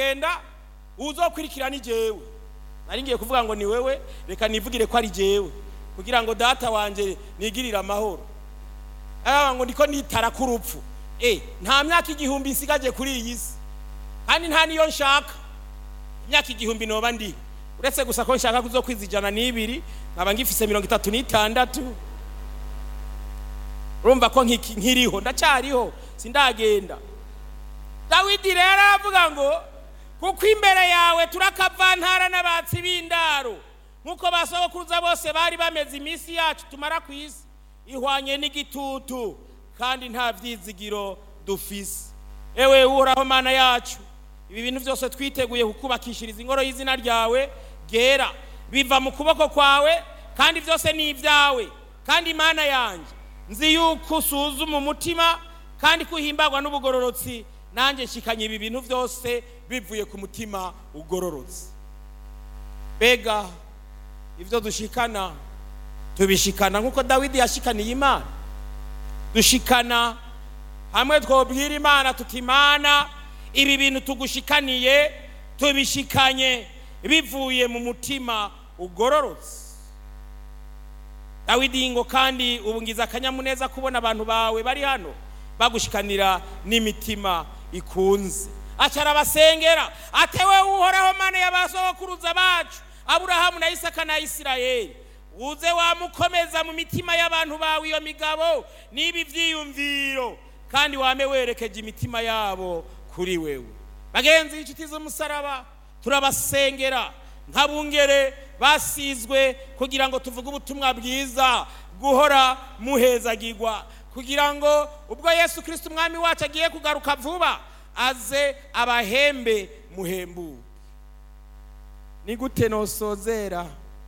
turagenda uzokurikira ni jewe nari ngiye kuvuga ngo ni wewe reka nivugire ko ari jewe kugira ngo data wanje nigirire amahoro aba ngo ndiko nitara ku rupfu eh nta myaka igihumbi nsigaje kuri iyi si kandi nta niyo nshaka imyaka igihumbi noba ndi uretse gusa ko nshaka kuzokwiza ijana n'ibiri nkaba ngifise mirongo itatu n'itandatu urumva ko nkiki- nkiriho ndacyariho sindagenda dawidi rero aravuga ngo kuko imbere yawe turakavantara n'abatsi b'indaro nk'uko basogokuruza bose bari bameze iminsi yacu tumara ku isi ihwanye n'igitutu kandi nta byizigiro dufise ewe uhoraho mana yacu ibi bintu byose twiteguye kukubakishiriza ingoro y'izina ryawe ryera biva mu kuboko kwawe kandi byose ni ibyawe kandi imana yanjye nzi yuko usuzuma umutima kandi ko uhimbagwa n'ubugororotsi nanjye nshikanye ibi bintu byose bivuye ku mutima ugororotse mbega ibyo dushikana tubishikana nk'uko dawidi yashikaniye imana dushikana hamwe twobwira imana tuti imana ibi bintu tugushikaniye tubishikanye bivuye mu mutima ugororotse dawidi ngo kandi ubu ngize akanyamuneza kubona abantu bawe bari hano bagushikanira n'imitima ikunze acara abasengera atewe uhoraho mana y'abasogokuruza bacu aburahamu na isaka na isirayeli uze wamukomeza mu mitima y'abantu bawe iyo migabo n'ibi byiyumviro kandi wame werekeje imitima yabo kuri wewe bagenzi inshuti z'umusaraba turabasengera nk'abungere basizwe kugira ngo tuvuge ubutumwa bwiza guhora muhezagirwa kugira ngo ubwo yesu kirisiti umwami wacu agiye kugaruka vuba aze abahembe muhembuke ni gute nosozera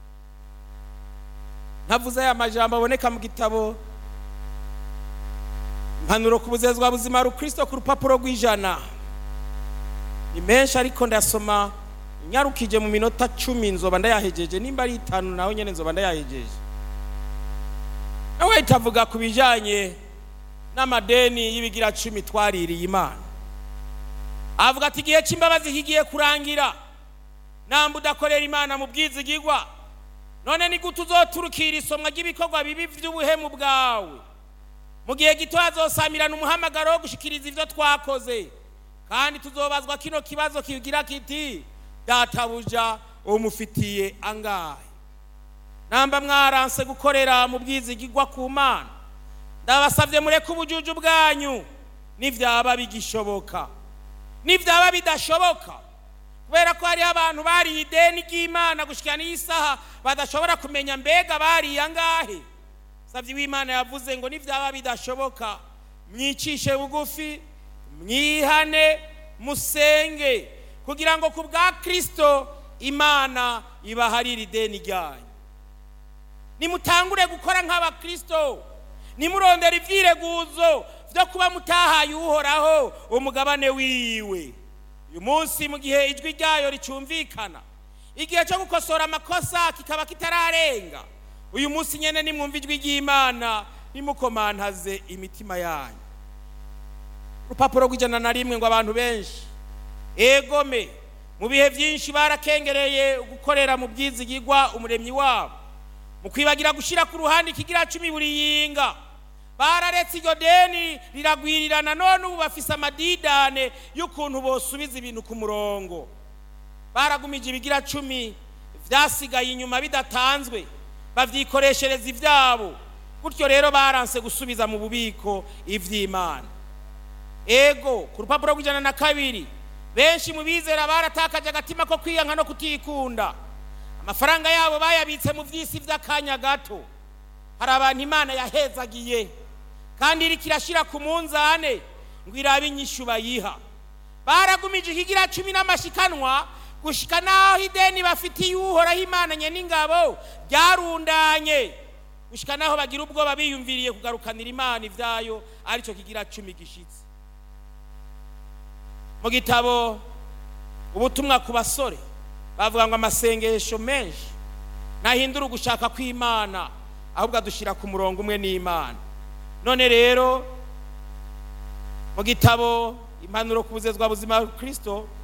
ntavuze aya majambo aboneka mu gitabo impanuro ku buzezwa buzima rukristo ku rupapuro rw'ijana ni menshi ariko ndasoma nyarukije mu minota cumi nzoba ndayahejeje nimba ari itanu nawe nyine nzoba ndayahejeje nawe itavuga ku bijyanye n'amadeni y'ibigira cumi twaririye imana avuga ati igihe cy'imbabazi kigiye kurangira namba udakorera imana mu bwizigigwa none ni gute uzoturukira isomwa ry'ibikorwa bibi by'ubuhemu bwawe mu gihe gito hazosamirana umuhamagaro wo gushikiriza ibyo twakoze kandi tuzobazwa kino kibazo kigira kiti databuja umufitiye angahe namba mwaranse gukorera mu bwizigigwa ku mana ndabasabye mureke ubujuju bwanyu nibyaba bigishoboka nibyaba bidashoboka kubera ko hariho abantu bariye ideni ry'imana gushyira n'isaha badashobora kumenya mbega bariye angahe sabye w'imana yavuze ngo nibyaba bidashoboka mwicishe bugufi mwihane musenge kugira ngo ku bwa kirisito imana ibaharire ideni ryanyu nimutangure gukora nk'abakirisito nimurondera ibyireguzo byo kuba mutahaye uhoraho umugabane wiwe uyu munsi mu gihe ijwi ryayo ricyumvikana igihe cyo gukosora amakosa kikaba kitararenga uyu munsi nyine nimwumva ijwi ry'imana nimukomantaze imitima yanyu urupapuro rw'ijana na rimwe ngo abantu benshi egome mu bihe byinshi barakengereye gukorera mu bwizigigwa umuremyi wabo mu kwibagira gushyira ku ruhande ikigira cumi buri yinga bararetse iryo deni riragwirirana none ubu bafise amadidane y'ukuntu bosubiza ibintu ku murongo baragumije ibigira cumi byasigaye inyuma bidatanzwe babyikoreshereza ibyabo gutyo rero baranse gusubiza mu bubiko iby'imana ego ku rupapuro rw'ijana na kabiri benshi mu bizera baratakaje agatima ko kwiyanka no kutikunda amafaranga yabo bayabitse mu by'isi by'akanya gato hari abantu imana yahezagiye kandi iri kirashyira ku munzane ngo irabe inyishu bayiha baragumije ikigira cumi n'amashikanwa gushyika n'aho ideni bafitiye uhoraho imana nye n'ingabo ryarundanye gushyika n'aho bagira ubwoba biyumviriye kugarukanira imana ibyayo aricyo kigira cumi gishyitse mu gitabo ubutumwa ku basore bavuga ngo amasengesho menshi ntahindura ugushaka kw'imana ahubwo adushyira ku murongo umwe n'imana none rero mu gitabo impanuro ku buzezwa buzima kirisito